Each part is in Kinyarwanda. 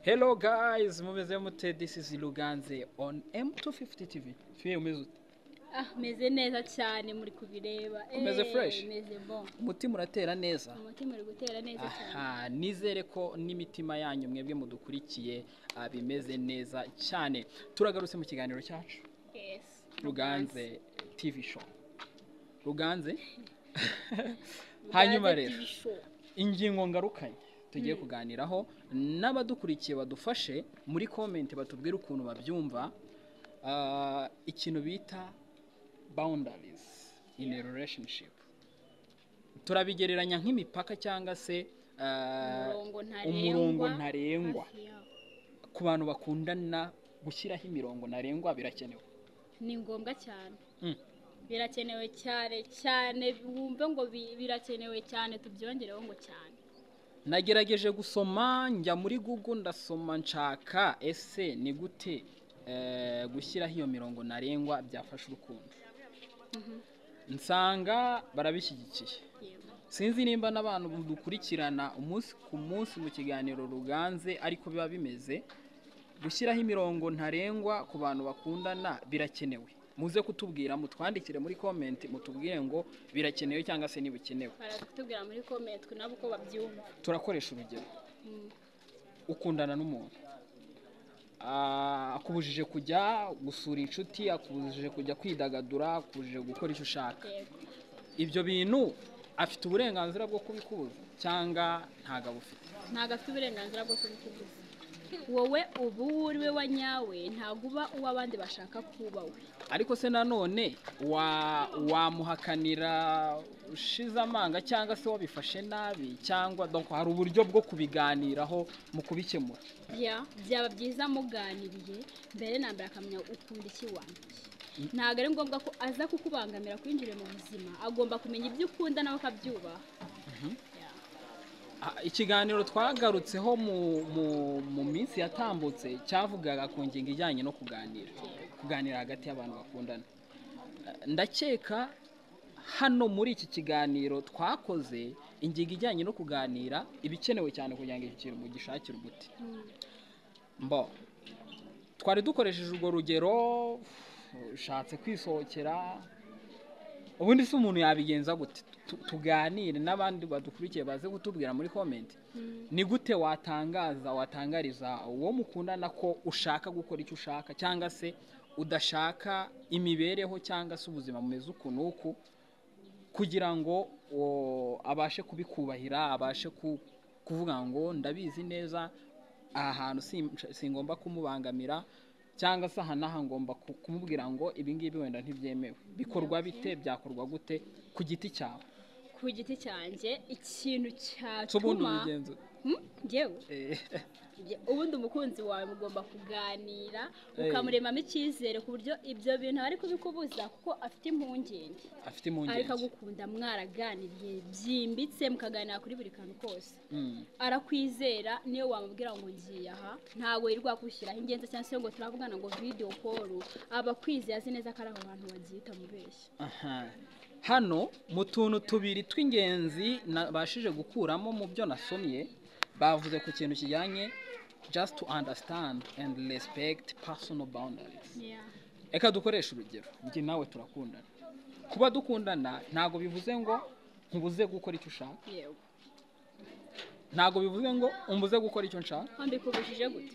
hello guys mumeze mute this is ruganze on m250 tv fiye umeze ute ah meze neza cyane muri kubireba Umeze Eh, fresh? meze bon umutima uratera neza umutima uri gutera neza cyane aha nizere ko n'imitima yanyu mwebwe mudukurikiye ah, bimeze neza cyane turagarutse mu kiganiro cyacu yes ruganze tv show ruganze hanyuma Ruganze rero TV show. ingingo ngarukanye tugiye kuganiraho n'abadukurikiye badufashe muri komenti batubwire ukuntu babyumva ah, ikintu bita boundaries in a relationship turabigereranya nk'imipaka cyangwa se ah, umurongo ntarengwa umurongo ntarengwa hafi yawo. ku bantu bakundana gushyiraho imirongo ntarengwa birakenewe ni ngombwa cyane Mm. birakenewe cyane cyane wumve ngo bi- birakenewe cyane tubyongereho ngo cyane nagerageje gusoma njya muri google ndasoma nshaka ese ni gute eh, gushyiraho iyo mirongo ntarengwa byafasha urukundo nsanga barabishyigikiye yewe sinzi nimba n'abantu dukurikirana umunsi ku munsi mu kiganiro ruganze ariko biba bimeze gushyiraho imirongo ntarengwa ku bantu bakundana birakenewe muze kutubwira mutwandikire muri komenti mutubwire ngo birakenewe cyangwa se ntibikenewe baratubwira muri comment nabo uko babyumva turakoresha urugero Mm. ukundana n'umuntu Ah, akubujije kujya gusura inshuti akubujije kujya kwidagadura akubujije gukora icyo ushaka yego ibyo bintu afite uburenganzira bwo kubikubuza cyangwa ntabwo abufite ntabwo afite uburenganzira bwo kubikubuza wowe uba uwo uri we wa nyawe ntabwo uba uw'abandi bashaka kuba we ariko se nanone wa- wamuhakanira ushize amanga cyangwa se wabifashe nabi cyangwa donc hari uburyo bwo kubiganiraho mu kubikemura Ya, byaba byiza muganiriye mbere na mbere akamenya ukunda iki wanjye ntabwo ari ngombwa ko aza kukubangamira kwinjira mu buzima agomba kumenya ibyo ukunda nawe akabyubaha Ya. Ah, ikiganiro twagarutseho mu- mu- mu minsi yatambutse cyavugaga ku ngingo ijyanye no kuganira kuganira hagati y'abantu bakundana Eh, ndakeka hano muri iki kiganiro twakoze ingingo ijyanye no kuganira ibikenewe cyane kugira ngo iki kintu mugishakire umuti Mm. mbo twari dukoresheje urwo rugero ushatse kwisohokera ubundi se umuntu yabigenza gute Tu- tuganire n'abandi badukurikiye baze kutubwira muri komenti Mm. ni gute watangaza watangariza uwo mukundana ko ushaka gukora icyo ushaka cyangwa se udashaka imibereho cyangwa se ubuzima bumeze uku n'uku kugira ngo o, abashe kubikubahira abashe ku- kuvuga ngo ndabizi neza aha hantu sim- singomba kumubangamira cyangwa se aha n'aha ngomba ku- kumubwira ngo ibi ngibi wenda ntibyemewe bikorwa bite byakorwa gute ku giti cyawe ku giti cyanjye ikintu si ubundi cyatuma ubigenzura Hmm? Njyewe? Eh. Njye- ubundi umukunzi wawe mugomba kuganira Eh. ukamuremamo icyizere ku buryo ibyo bintu ari kubikubuza kuko afite impungenge afite impungenge ariko agukunda mwaraganiriye byimbitse mukaganira kuri buri kantu kose Mm. arakwizera niyo wamubwira ngo ngiye aha ntabwo yirirwa akwishyiraho ingenzi cyangwa se ngo turavugana ngo video call aba akwizeye azi neza ko ari aho bantu bagiye utamubeshya Aha. hano mu tuntu tubiri tw'ingenzi nabashije gukuramo mu byo nasomye bavuze ku kintu kijyanye just to understand and respect personal boundaries reka dukoreshe urugero njye nawe turakundana kuba dukundana ntabwo bivuze ngo nkubuze gukora icyo ushaka yego ntabwo bivuze ngo umbuze gukora icyo nshaka mbikubujije gute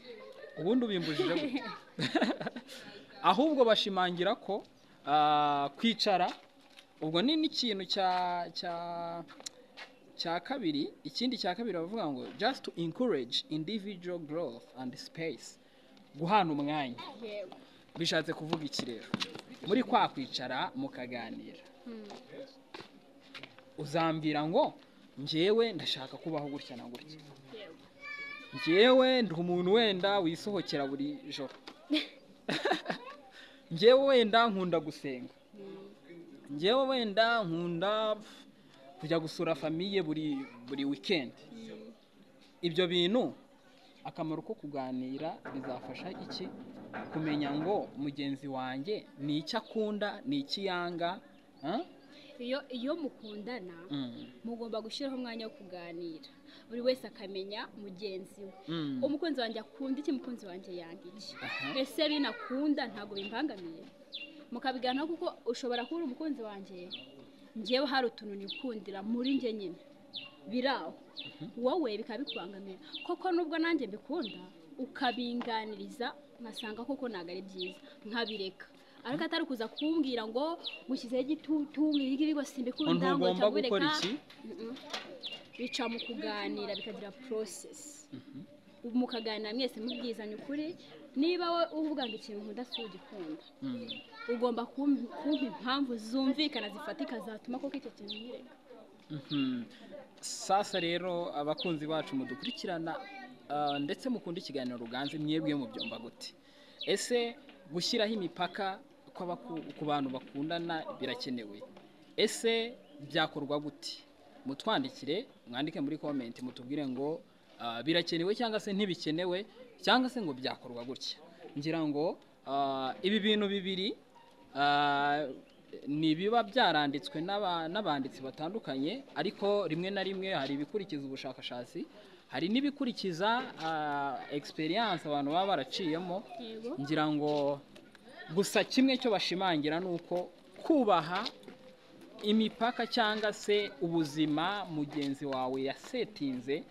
ubundi ubimbujije gute ahubwo bashimangira ko ah, kwicara ubwo ni n'ikintu cya cya cya kabiri ikindi cya kabiri bavuga ngo just to encourage individual growth and space guhana umwanya yego bishatse kuvuga iki rero muri kwa kwicara mukaganira Hmm. uzambwira ngo njyewe ndashaka kubaho gutya na gutya yego njyewe ndi umuntu wenda wisohokera buri joro njyewe wenda nkunda gusenga Hmm. njyewe wenda nkunda pf, kujya gusura famiye buri buri wikendi Hmm. ibyo bintu akamaro ko kuganira bizafasha iki kumenya ngo mugenzi wanjye ni iki akunda ni iki yanga ah? iyo iyo mukundana Mm. mugomba gushyiraho umwanya wo kuganira buri wese akamenya mugenzi we Mm. umukunzi wanjye akunda iki umukunzi wanjye yanga iki Aha. ese bino akunda ntabwo bimbangamiye mukabiganiraho kuko ushobora kuba uri umukunzi wanjye ngewe hari utuntu nikundira muri njye nyine biraho wowe bikaba bikubangamira koko nubwo nanjye mbikunda ukabinganiriza nkasanga koko ntabwo ari byiza nkabireka ariko atari kuza kumbwira ngo gushyizeho igitutu ibi ngibi ngo simbikunda ngo ntugomba cyangwa gukora ureka iki Mm-mm. bica mu kuganira bikagira process mukaganira mwese mubwizanya ukuri niba wowe uvuga ngo ikintu nkunda si ugikunda Mm. ugomba kump- kumpa impamvu zumvikana zifatika zatuma koko icyo kintu nkireka Mhm. sasa rero abakunzi bacu mudukurikirana ah, ndetse mukunda ikiganiro ruganze mwebwe mubyumva gute ese gushyiraho imipaka kw'abaku- ku bantu bakundana birakenewe ese byakorwa gute mutwandikire mwandike muri komenti mutubwire ngo ah, birakenewe cyangwa se ntibikenewe cyangwa se ngo byakorwa gutya ngira ngo ah, ibi bintu bibiri Ah, ni ibiba byaranditswe n'aba- n'abanditsi batandukanye ariko rimwe na rimwe hari ibikurikiza ubushakashatsi hari n'ibikurikiza ah, experience abantu baba baraciyemo yego ngira ngo gusa kimwe cyo bashimangira ni uko kubaha imipaka cyangwa se ubuzima mugenzi wawe yasetinze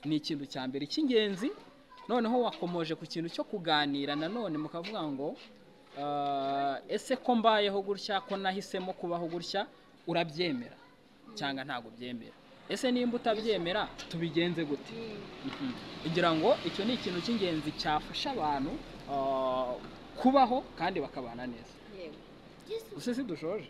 ni ikintu cya mbere cy'ingenzi noneho wakomoje ku kintu cyo kuganira nanone mukavuga ngo "Ah, ese ko mbayeho gutya ko nahisemo kubaho gutya urabyemera cyangwa ntabwo byemera ese nimba utabyemera tubigenze gute Mhm. ngira ngo icyo ni ikintu cy'ingenzi cyafasha abantu ah, kubaho kandi bakabana neza yego gusa si dushoje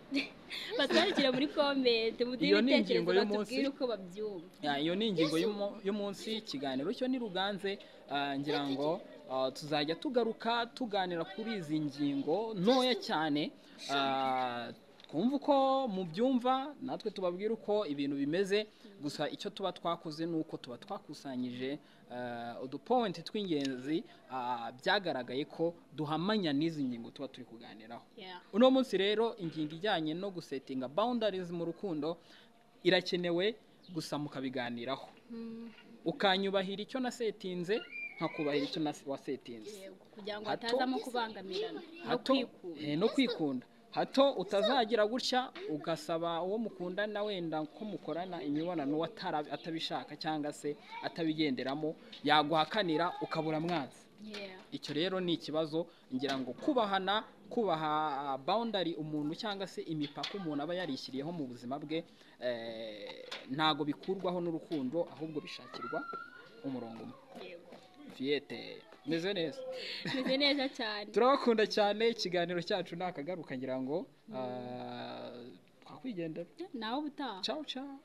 batwandikire muri komenti muduhe Iyo ni ibitekerezo ingingo y'umunsi. batubwire uko babyumva Ya, iyo ni ingingo y'umu- y'umunsi ikiganiro cyo ni ruganze ah, ngira ngo ah, tuzajya tugaruka tuganira kuri izi ngingo ntoya cyane ah, twumva uko mubyumva natwe tubabwira uko ibintu bimeze gusa icyo tuba twakoze ni uko tuba twakusanyije ah, udupointi tw'ingenzi ah, byagaragaye ko duhamanya n'izi ngingo tuba turi kuganiraho Yeah. uno munsi rero ingingo ijyanye no gusetinga boundaries mu rukundo irakenewe gusa mukabiganiraho Mm, ukanyubahira icyo nasetinze nkakubahira icyo nase- wasetinze yego kugira ngo Hato- hatazamo kubangamirana no hato kwikunda eh, no kwikunda hato utazagira gutya ugasaba uwo mukundana wenda ko mukorana imibonano atara- atabishaka cyangwa se atabigenderamo yaguhakanira ukabura mwanzi Yeah. icyo rero ni ikibazo ngira ngo kubahana kubaha boundary umuntu cyangwa se imipaka umuntu aba yarishyiriyeho mu buzima bwe eh, ntago bikurwaho n'urukundo ahubwo bishakirwa umurongo umwe yego fiyete meze neza meze neza cyane turabakunda cyane ikiganiro cyacu ni akagaruka ngira ngo ah, twakwigendera nawe ubutaha ciao ciao